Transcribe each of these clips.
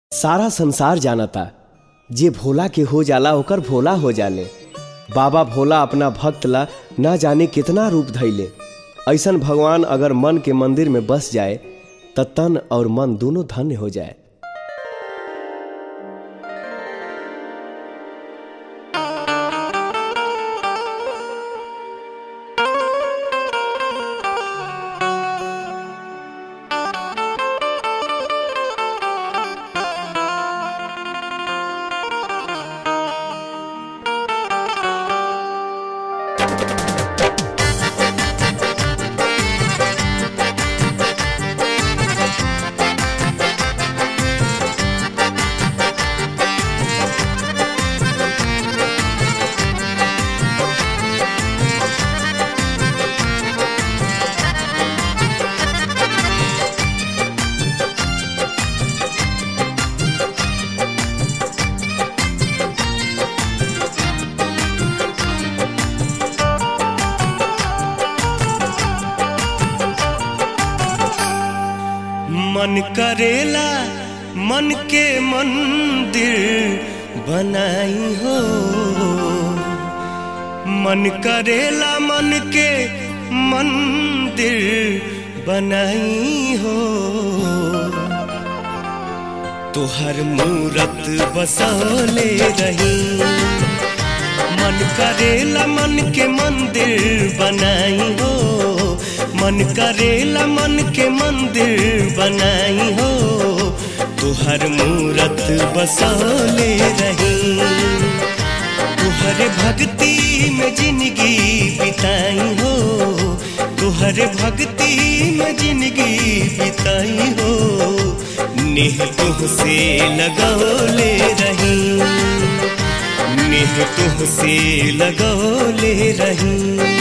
सारा संसार जानता जे भोला के हो जाला ओकर भोला हो जाले बाबा भोला अपना भक्त ला ना जाने कितना रूप धैले ऐसन भगवान अगर मन के मंदिर में बस जाए त तन और मन दोनों धन्य हो जाए मन करेला मन के मंदिर बनाई हो मन करेला मन के मंदिर बनाई हो तोहर मूरत बसौले रही मन करेला मन के मंदिर बनाई हो मन करेला मन के मंदिर बनाई हो तुहर मूरत बसौले रही तुहर भक्ति में जिंदगी बिताई हो तुहर भक्ति में जिंदगी बिताई हो नेह तुहसे लगौले रही नेह तुहसे लगौले रही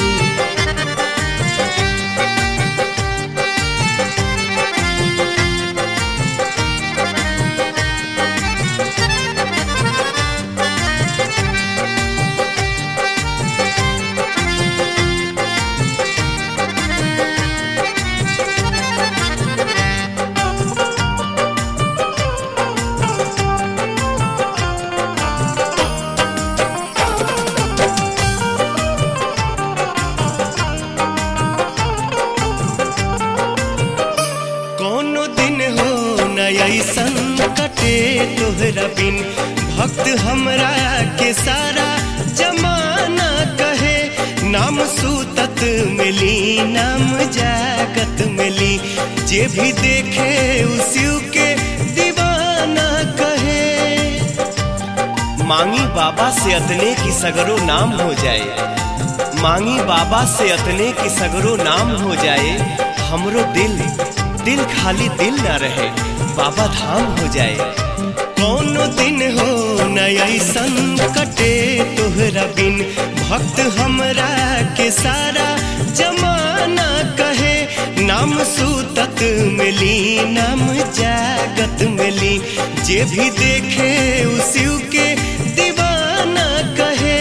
कोनो दिन हो न ऐसन कटे तोहरा बिन भक्त हमरा के सारा जमाना कहे नाम सूतत मिली नाम जागत मिली जे भी देखे उसी के दीवाना कहे मांगी बाबा से अतने की सगरो नाम हो जाए मांगी बाबा से अतने की सगरो नाम हो जाए हमरो दिल दिल खाली दिल ना रहे बाबा धाम हो जाए कोनो दिन हो न ऐसन कटे तोहरा बिन भक्त हमरा के सारा जमाना कहे नाम सूतत मिली नाम जागत मिली जे भी देखे उसी के दीवाना कहे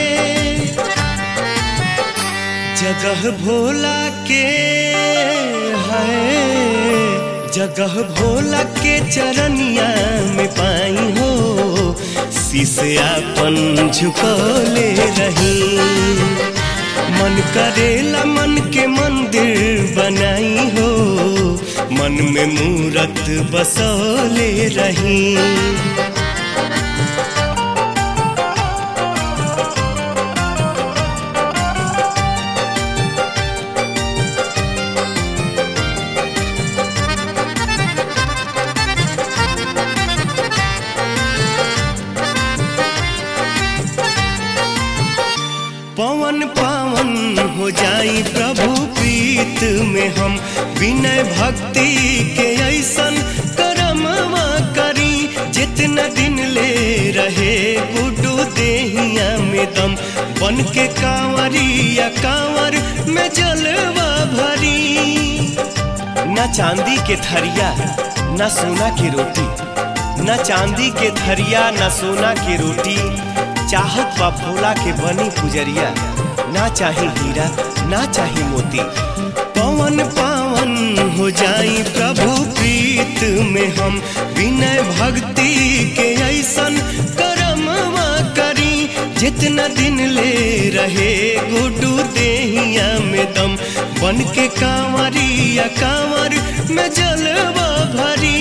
जगह भोला के है जगह भोला के चरनिया में पाई हो शीशयापन झुकौले रही मन करेला मन के मंदिर बनाई हो मन में मूरत बसौले रही पवन पावन हो जाई प्रभु प्रीत में हम विनय भक्ति के ऐसन करमवा करी जितना दिन ले रहे गुडू देहिया में दम बन के कांवरिया कांवर में जलवा भरी न चांदी के थरिया न सोना की रोटी न चांदी के थरिया न सोना की रोटी चाहत बा भोला के बनी पुजरिया ना चाही हीरा ना चाही मोती पवन पावन हो जाई प्रभु प्रीत में हम विनय भक्ति के ऐसन करमवा करी जितना दिन ले रहे गुडू देहिया में दम बन के कांवरिया कांवर में जलवा भरी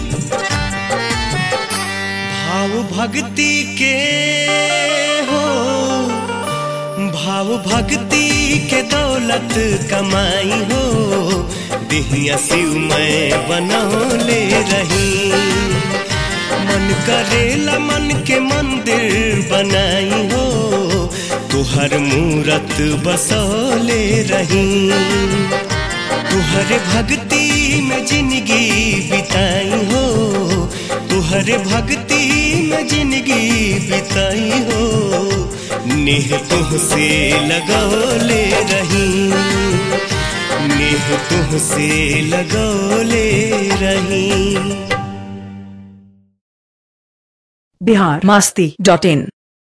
भाव भक्ति के हो भाव भक्ति के दौलत कमाई हो दिहिया शिव मैं बनौले रही मन करेला मन के मंदिर बनाई हो तुहर मूरत बसौले रही तुहरे भक्ति में जिंदगी बिताई हो तुहरे भक्ति में जिंदगी बिताई हो नेह तुहसे लगौले रही नेह तुहसे लगौले रही बिहार मस्ती डॉट इन